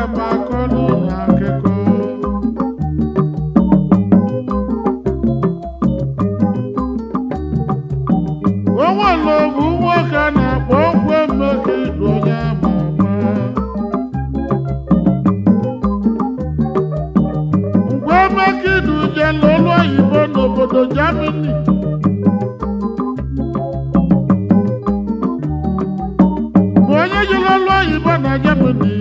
m akọlụ na akụkọ o nwere obu nwoke a na-akpọ ogwe mmeke idu onye ama ama mgbe mmeke idu jela olu oyibo n'obodo Germany bụ onye jere olu oyibo na Germany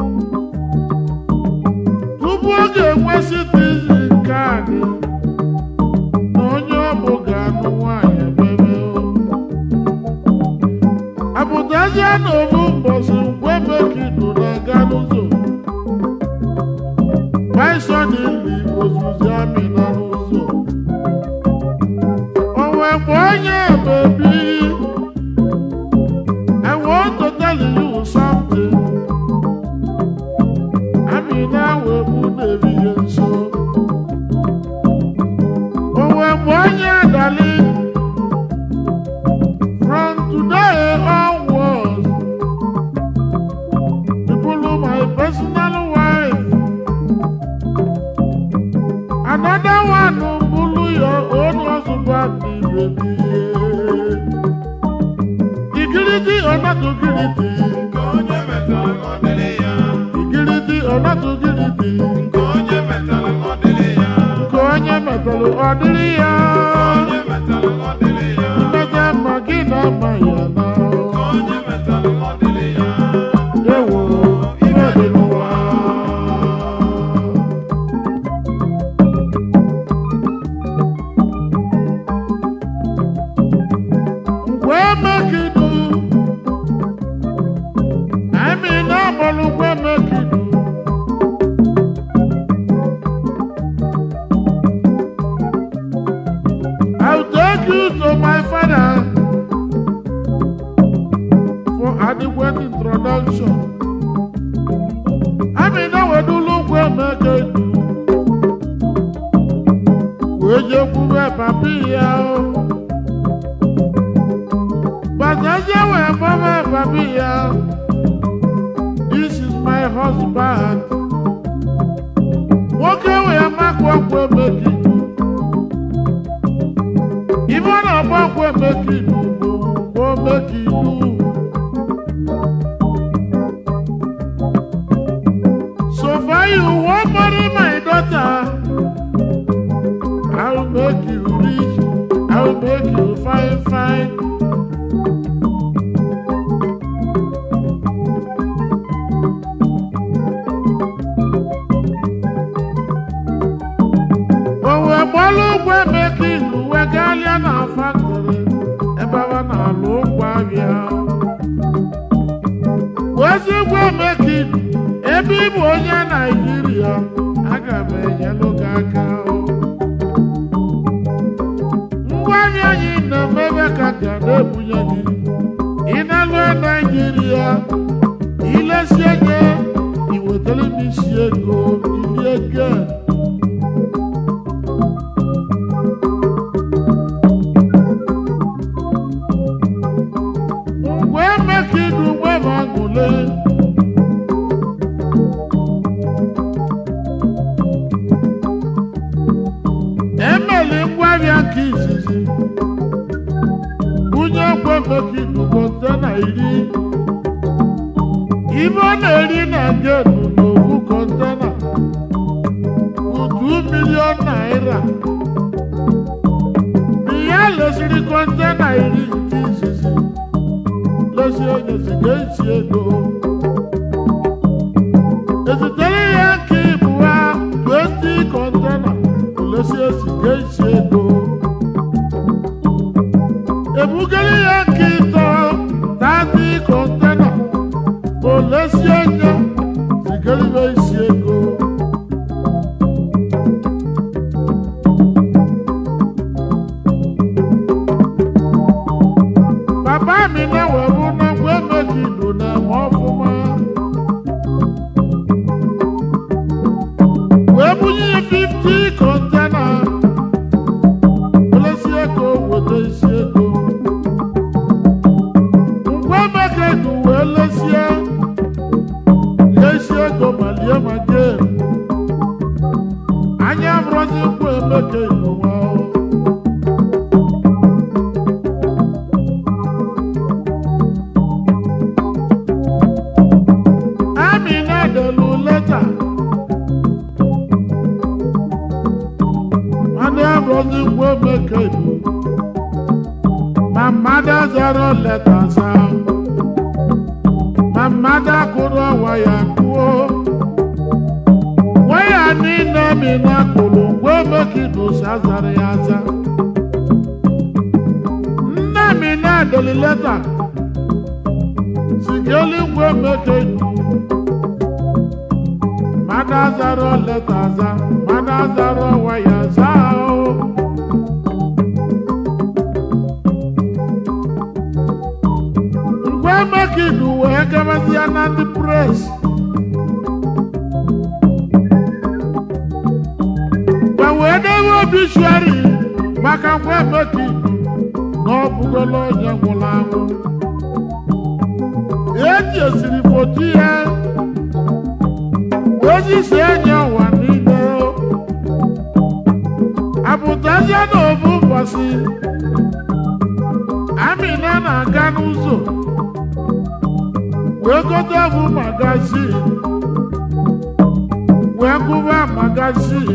tupu ọ ga-enwe citizen kaadị na onye ọ bụ ga-anụ nwaanyị bebe apụtazie n'ofu mbọsị mgbe mekidu na-aga n'ụzọ baisonili ozuzi amị nọ n'ụzọ o wee gba onye bebi I want to tell you something. Amina wee bụ na-erighị nso. O wee gba onye adali. From today onwards, you follow my personal wife. Another one will follow your own husband, baby. Igiliti or not igiliti? Nke onye metara ka ọ dịrị ya. Igiliti or not igiliti? Nke onye metara ka ọ dịrị ya. Nke onye metalụ ọ dịrị ya. Onye metara ka ọ dịrị ya. Mmeta mma gị na ama ya na. Nke onye metara ka ọ dịrị ya. Ewo, ife dị n'ụwa. Mgbe mekidu, anyị na-agbalụ mgbe mekidu. I'll take you to my father for adequate introduction. Amina wedulu nkwe meke du. Wee jekwube papi ya o. Bazazie wee gbaba papi ya. This is my husband. Nwoke wee makwa nkwe meke du. Ife ọ na-agba nkwe meke du bụ mgbe meke du. So far you won't marry my daughter. I'll make you rich. I'll make you fine, fine. Owe gbalụ ụgwọ emeka ilu wegalịa na faktori ebe ọ na-alụ ụgwọ abịa. Ozigbo emeka ilu ebe ị bụ onye Naijiria aga m enyelụ gị aka. Ngwa ahịa anyị na-emebe ka ga na-ebunye gị. Ị na-alụ Naijiria ilesie gị iwetara m isi ego ilie gị. Mgbe emeka idu nwere aṅụle emeli ngwaahịa nke izizi bunye ngwa emeka idu kọntena iri ibe ọ na-eri na genu n'ofu kọntena bụ 2 milion naira ya lesiri kọntena iri nke izizi lesi onye ziga isi ego ezitere ya nke ibu ha 20 kọntena olesi eziga isi ego ebugara ya nke ịtọ 30 kọntena olesi onye zigara isi ego Papa mi na-ewebu na ngwa emekidu na-eme ọfụma. Wee bunye ya 50 kọntena. Olesi ego weta isi ego. Ngwa emekidu wee lesie. Ya isi si ego ma lie ma jee anya abụrụzi mkpụ emeke n'ụwa o. Amina delu leta anya abụrụzi mkpụ emeke n'ụwa My mother zero letters out. My mother could wire kuo. Waya ni na mi na kulu we make it do sazari aza. Nna mi na deli letter. Sigeli we make it do. Mother zero letters out. Mother zero wires out. Ngwe make it do wee gabasịa na ndị pres. Gwa wee dewe obituary maka ngwe make it do na ọ bụgola onye nwụrụ anwụ. Eji esiri foto ya ozi si enye ụwa niile. Apụtazie n'ofu ụbọchị Amina na-aga n'ụzọ wee gote bụ magazin wee gụba magazin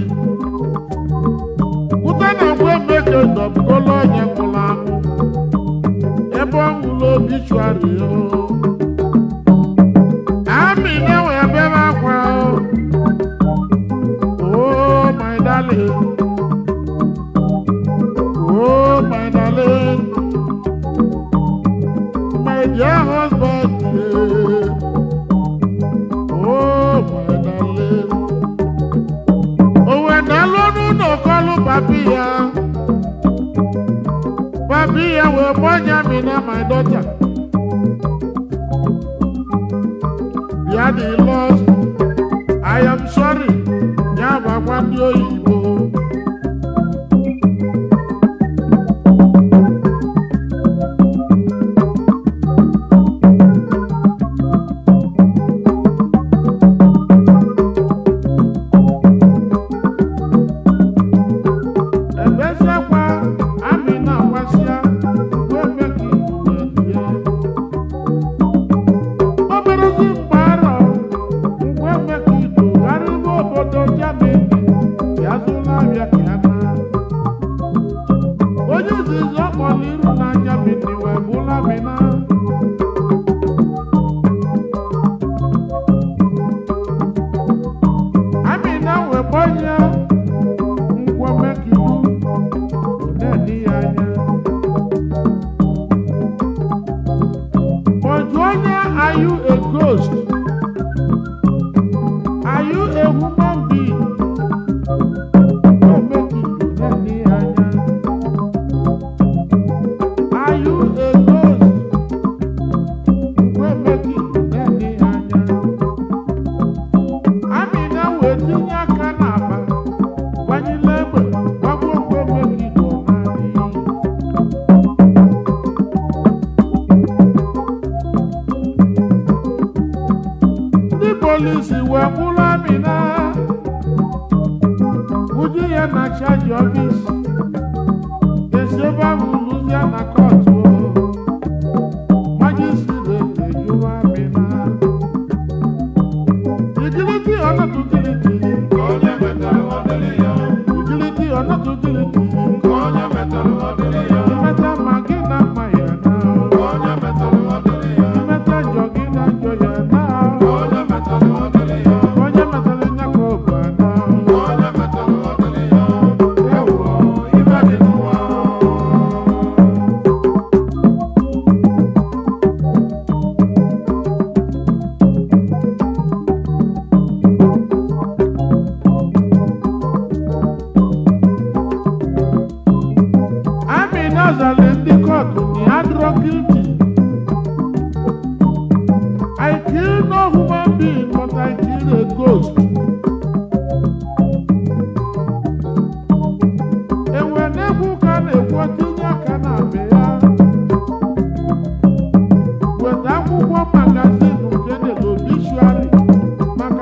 pụta na ngwe meke dọbụgola onye nwụrụ anwụ ebe ọ nwụrụ obituari o Amina wee bebe akwa o oh my darling oh my darling my dear husband. Oh, my darling. Oh, when I learn no call papi ya. Papi ya will born me na my daughter. Ya the lost. I am sorry. Ya bagwa ndi oyibo. Ebezekwa Amina gwasịa wee mee ka ibu wee die. Oberezi mgbe arọ ngwe mee ka ibu gharịba obodo Germany ya zụrụ ahịa ka ya na. Onye izizi ọ kpọrọ iru na Germany wee bụla Amina. Amina wee gbanye ngwa mee ka ibu na-edi ya anya. Ojuonya, are you a ghost? Are you a human being? Don't make it na-edi ya anya. Are you a ghost? Don't make it na-edi ya anya. Amina wee tinye aka n'akpa gbanyela egbe gbagbuo ngwe make it ọ naanị. ndị polisi wee kpụrụ Amina buju ya na chaji ọfis esi ebe ahụ lụzie na kọtụ majistreti ejuwa Amina igiliti ọnọdụ giliti onye metalụ ọ dịrị ya igiliti ọnọdụ giliti onye metalụ ọ dịrị ya imeta ma gị na mma ya na onye metalụ ọ dịrị ya imeta njọ gị na njọ ya na onye metalụ ọ dịrị ya onye metara nyaka obu ana onye metalụ ọ dịrị ya ewo ife dị n'ụwa Amina zara ndị kọtụ na ya drọ guilty. I kill no human being but I kill a ghost. Enwe na-ekwu ka a na-ekwu tinye aka na be ya. Weta akwụkwọ magazin nke na obituary maka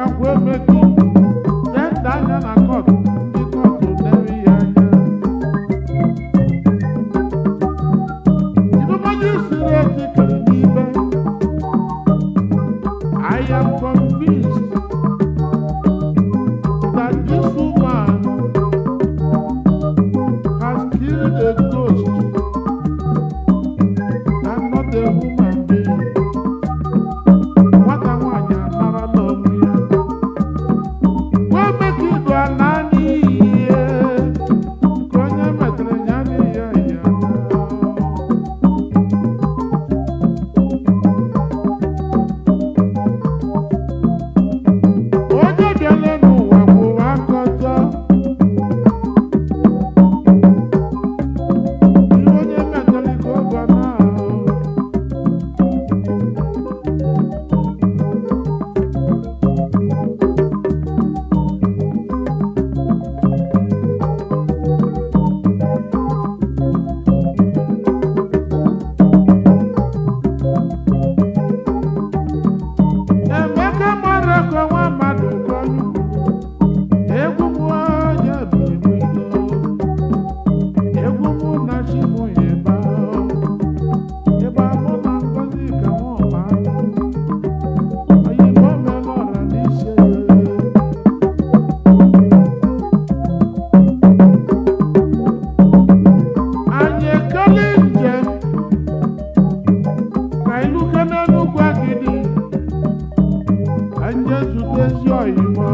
na-ezute ezi ọyịmọ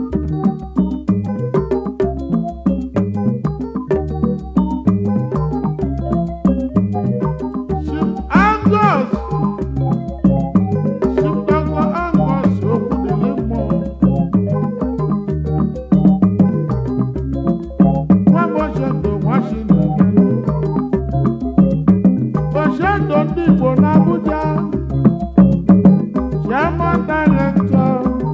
Chief Angus Chief Dr. Angus Okwudele mmụọ nwa m Oshendo Washington Oshendo ndị Igbo n'Abuja Chairman Director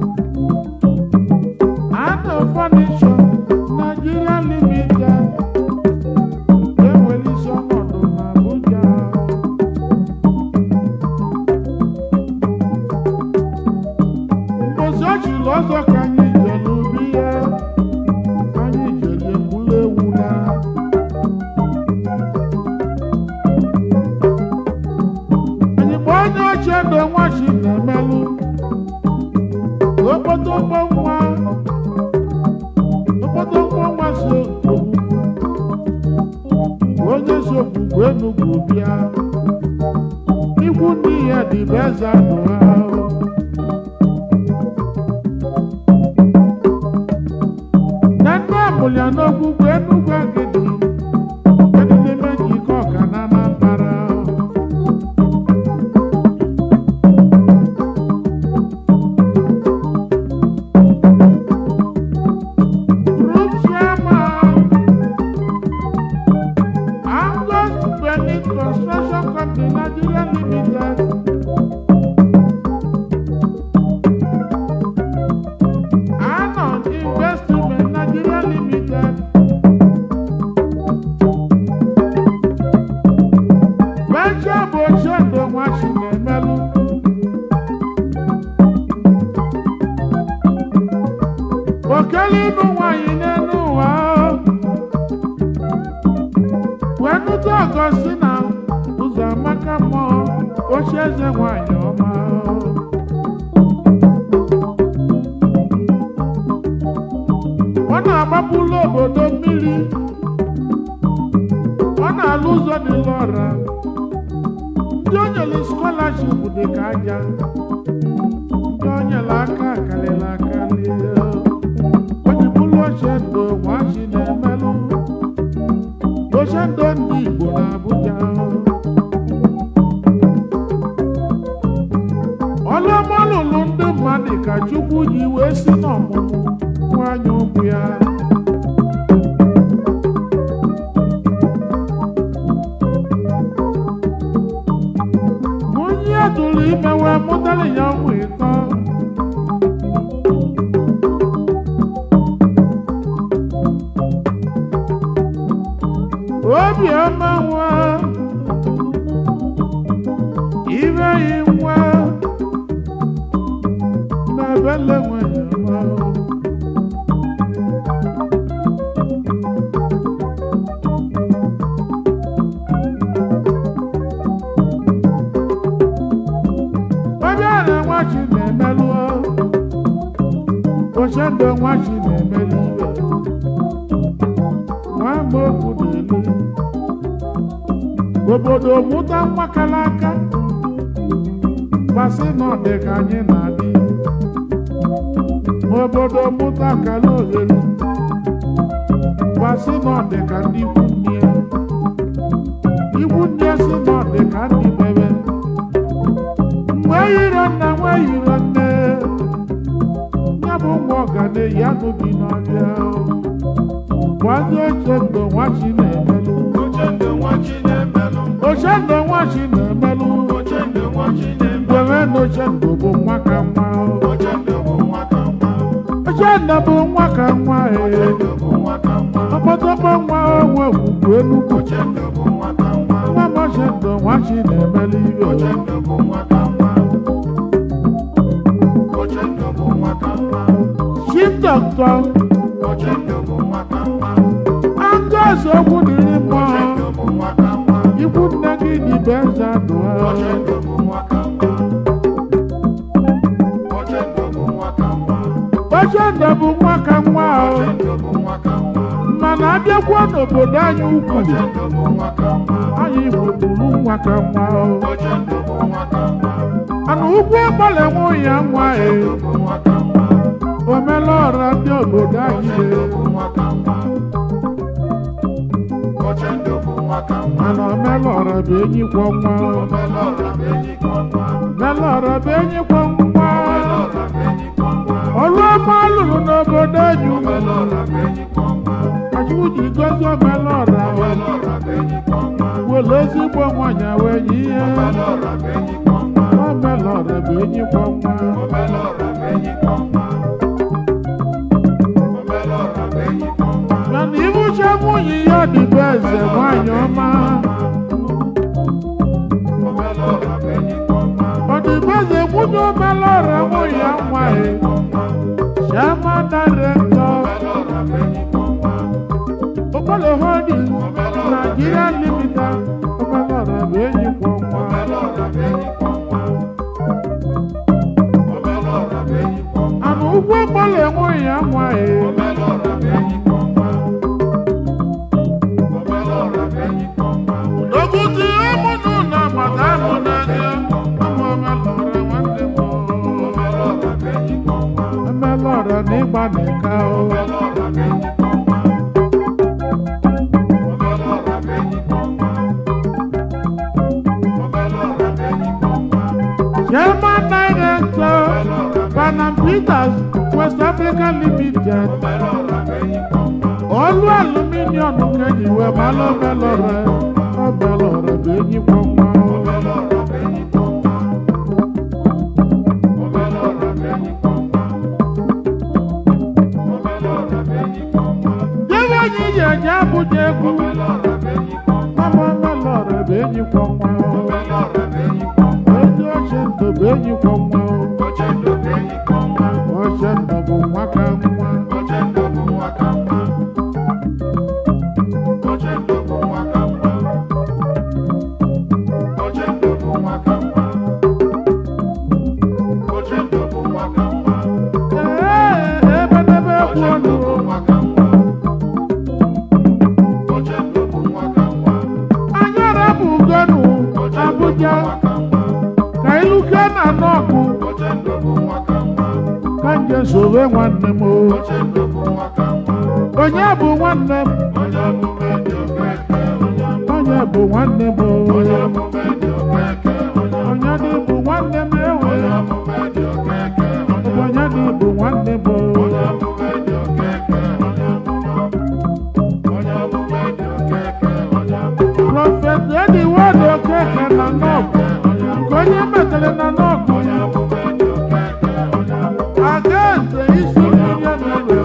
Ano Furniture Nigeria Limited enwere isi ọnọdụ n'Abuja mbosi ochiri ọzọ ka anyị jere ubi ya anyị jere egbula ewu na anyị gba onye ochie ndo nwachi na-emelụ okpotokpo nwa okpotokpo nwa so ogbugbu onye so ogbugbu enugwu bịa ikwu ndị ya dịbe eze anụ ha na ndị amụlya n'ogbugbu enugwu agidi kedụ n'ime njikọ ọka na anambara Group chairman, Angus Benin Construction Company Nigeria Limited. Anon Investment Nigeria Limited. Venture bụ Oshendo Nwachi na-emelụ. okele ịnụ nwanyị n'elu ụwa wee nụta ọgọ si na ụzọ amaka mmụọ oche eze nwanyị ọma ọ na-agbapụla obodo mmiri ọ na-alụ ụzọ dị lọra ndị o nyere skọlaship dị ka aja ndị o nyere aka karịrị akarị ojibụlụ ochendo nwachi na-emelụ ochendo ndị igbo na abuja ọlụọmalụlụ ndị mmadụ ka chukwu ji wee si n'ọmụmụ nwanyị ụkwụ ya onye tụrụ ime wee mụtara ya ụmụ ịtọ obiọma nwa ire yi nwa na bele nwanyị ọma ọbịa na nwachi na-emelụ ochendo nwachi na-emelụ iwe nwa ma okwu na-elu obodo mụta nwa kara aka gbasị na ọ dị ka anyị na-adị obodo mụta kara ohere gbasị na ọ dị ka ndị ikwu nne ya ikwu nne si na ọ dị ka ndị bebe mgbe yiro nna nwe yiro nne ya bụ nwa ọganeyi anụ bi n'ọbịa gwazi oche ndo nwachi na-emelụ Ochendo nwachi na-emelụ. ochendo nwachi na-emelụ Ochendo nwachi na-emelụ. Dere na ochendo bụ nwa ka nwa Ochendo bụ nwa ka mma. ochendo bụ nwa ka nwa ee Ochendo bụ nwa ka mma. ọkpọtọkpọ nwa onwe ugwu enugwu Ochendo bụ nwa ka mma. nwa m ochendo nwachi na-emelụ ibe Ochendo bụ nwa ka mma. Ochendo bụ nwa ka mma. chief doctor Ochendo bụ nwa ka mma. Angus okwu dịrị mmụọ Ochendo bụ nwa ka mma. ikwu nne gị dị be eze dụọ Ochendo bụ nwa ka mma. Ochendo bụ nwa ka mma. ochendo bụ nwa ka nwa o Ochendo bụ nwa ka mma. mana abịakwa n'obodo anyị ukwu Ochendo bụ nwa ka mma. anyị igbo bụrụ nwa ka nwa o Ochendo bụ nwa ka mma. ana ugwu agbalị nwa ya nwa e Ochendo bụ nwa ka mma. n'obodo anyị Ochendo le bụ nwa ka mma. Ochendo bụ nwa ka mma. mana omelọra bụ enyi kwọ nwa Omelọra bụ enyi ka ọma. omelọra bụ enyi kwọ nwa Omelọra bụ enyi ka ọma. ọlụ ọma lụrụ n'obodo anyị Omelọra bụ enyi ka ọma. achụwu ji gozi omelọra Omelọra bụ enyi ka ọma. were ezigbo nwanyị wee nye ihe Omelọra bụ enyi ka ọma. omelọra bụ enyi kwọ nwa Omelọra bụ enyi ka ọma. Omelọra bụ enyi ka ọma. mana ibuche nwunye ya dịbe eze nwanyị ọma Omelọra bụ enyi ka ọma. ọdịbe eze nwunye omelọra nwunye ya nwaanyị Chairman Director Omelọra bụ enyi ka ọma. Okpolo Holdings Nigeria Limited omelọra bụ enyi kwọ nwa Omelọra bụ enyi ka ọma. Omelọra bụ enyi ka ọma. ana ụgwọ okpolo enweghị ya nwaanyị Omelọra bụ enyi ka ọma. Omelọra bụ enyi ka ọma. Oguti ụmụnụ na maka amụ n'anya ụmụ omelọra nwanne m Omelọra bụ enyi ka ọma. omelọra na ịgba n'ịka o Omelọra bụ enyi ka ọma. Omelọra bụ enyi ka ọma. Omelọra bụ enyi ka ọma. Chairman Director Panam Peters West Africa Limited Omelọra bụ enyi ka ọma. ọlụ aluminium kenyi wee malụ omelọra omelọra bụ enyi kwọ nwa Omelọra bụ enyi ka ọma. Omelọra bụ enyi ka ọma. Omelọra bụ enyi ka ọma. Debe anyị ji eje Abuja egwu Omelọra bụ enyi ka ọma. mama omelọra bụ enyi kwọ nwa Omelọra bụ enyi ka ọma. ezi oche ndụ bụ enyi kwọ nwa Ochendo bụ enyi ka ọma. oche ndụ bụ nwa ka nwa Ochendo bụ nwa ka mma. Ochendo bụ nwa ka mma. Ochendo bụ nwa ka mma. Ochendo bụ nwa ka mma. ee ebe n'ebe ekwu ọnụ Ochendo bụ nwa ka mma. Ochendo bụ nwa ka mma. anyara bụ ugonu Abuja ka iluke na nọọkụ Ochendo bụ nwa ka mma. ka nje sowe nwanne m o. Ochendo bụ nwa ka mma. onye bụ nwanne m Onye omume dị okeke, onye onye bụ nwanne m o. onye omume dị okeke, onye onye dị bụ nwanne m ewe onye omume dị okeke, onye onye dị bụ nwanne m o. onye omume dị okeke, onye onye omume dị okeke, onye prọfet ediwod okeke na nọọkụ nke onye metere na nọọkụ onye omume dị okeke, onye aga eze isi mmiri na-ewe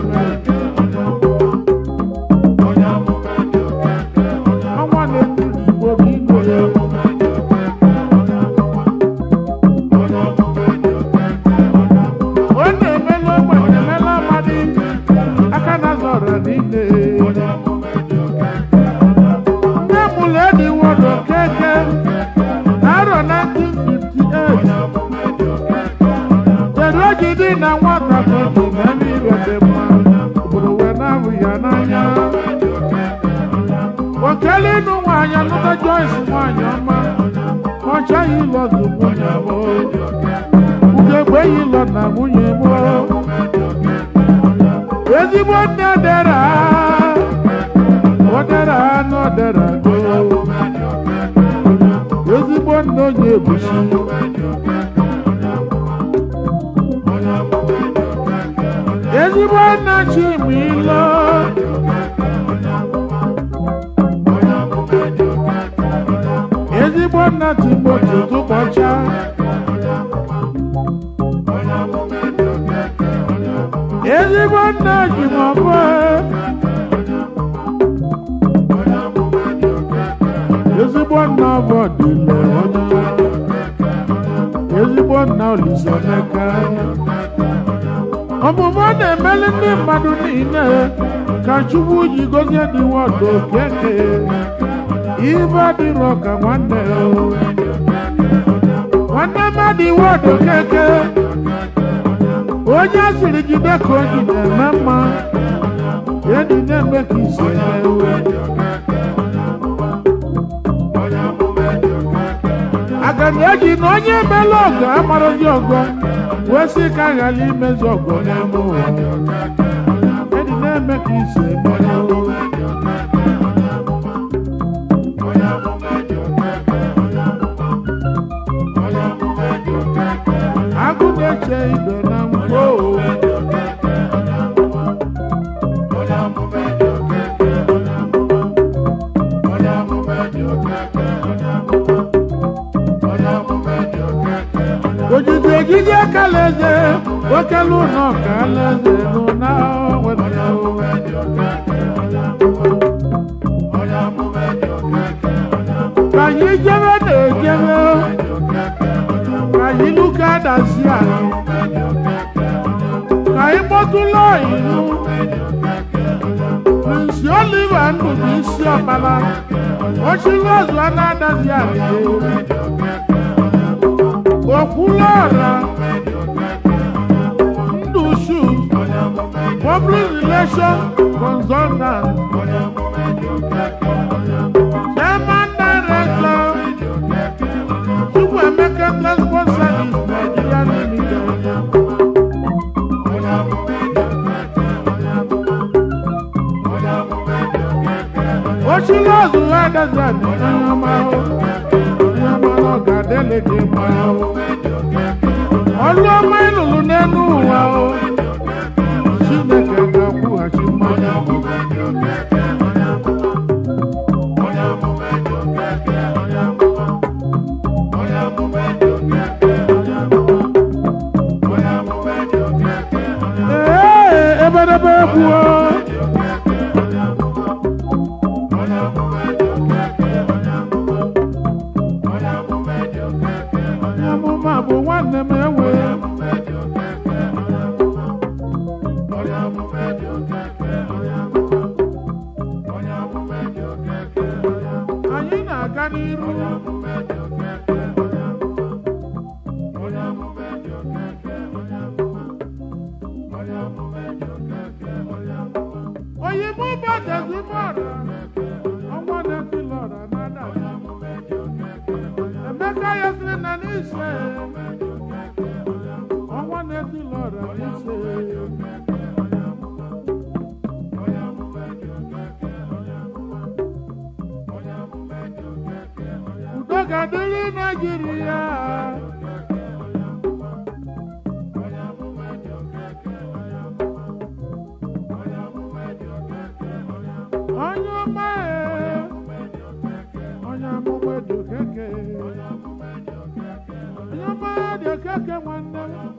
onye omume dị okeke, onye ọnwa na-etiri igbo bụ igwe onye omume dị okeke, onye onye omume dị okeke, onye ọ na-emela ogbenye emela amadi aka na zọrọ niile onye omume dị okeke, onye nne mụrụ ediwod okeke n'arọ 1958 omume dị okeke, onye kedu oji dị na nwata ka oji meme ibe dị mma obodo wee na-ahụ ya n'anya dị okeke, onye okele ịnụ nwaanyị anụta joyce nwaanyị ọma ọ chaghị ịlọdụ nwunye m ugegbe yi lọ na nwunye m ezigbo nne dera odera anụ odera go ezigbo nne onye ebusi ezigbo nne chimilo ezigbo nne timoti tụkpọcha ezigbo nne jimọbụ ezigbo nne ọbọdịle onye ezigbo nna oliseneka ọmụmụ ọ na-emeli ndị mmadụ niile ka chukwu ji gozie dị wọdụ okeke ibe dịrọ ka nwanne ya o. nwanne mmadụ wọdụ okeke onye asịrị jide ka o ji na-eme mma enyi na-eme ka isi na-ewe aga m eji na onye emela ọgọ amarozi ọgọ wee sị ka a ghara imezi ọgọ n'ime ụwa na-eme ka isi eme onye o. amụma dị okeke onye amụma onye amụma dị okeke onye amụma onye amụma dị okeke onye agụ na-eche ibe na onye mgbo amụma dị okeke onye amụma onye amụma dị okeke onye amụma onye amụma dị okeke onye amụma onye amụma dị okeke onye ojiji ejiji akalaeze okelu ụlọ ka alaeze nụ na onye weta amụma dị okeke onye amụma onye amụma dị okeke onye amụma ka anyị jebe na-ejebe dị okeke onye amụma ka anyị luka adasi anyị dị okeke onye amụma ka anyị kpọtụla ilu dị okeke onye amụma prinsi oliva ndụ bụ isi ọkpara ochili ọzọ a na-adazi anyị dị okeke onye amụma okwula ọra dị okeke onye amụma ndụ shu onye amụma dị public relation consultant onye amụma dị okeke onye amụma chairman director dị okeke onye amụma chukwuemeka transport service nigeria limited onye amụma onye amụma dị okeke onye amụma onye amụma dị okeke onye ochili ọzọ ha adazi anyị onye ọma ahụ onye ọma na ọ ga-adịlị gị mma ahụ ọlụ ọma ịlụlụ n'elu ụwa ahụ chineke ga-akwụghachi mmanya ahụ ee ebedebe egbuo onye amụma bụ nwanne m enwe anyị na-aga n'iru oyibo badezimọra ọnwa na-etilọra nada emeka ya sịrị na n'ise ọnwa na-etilọra n'ise udo ga-adịrị naijiria onye ọma ee, onye amụma dị okeke onye ọma dị okeke nwanne m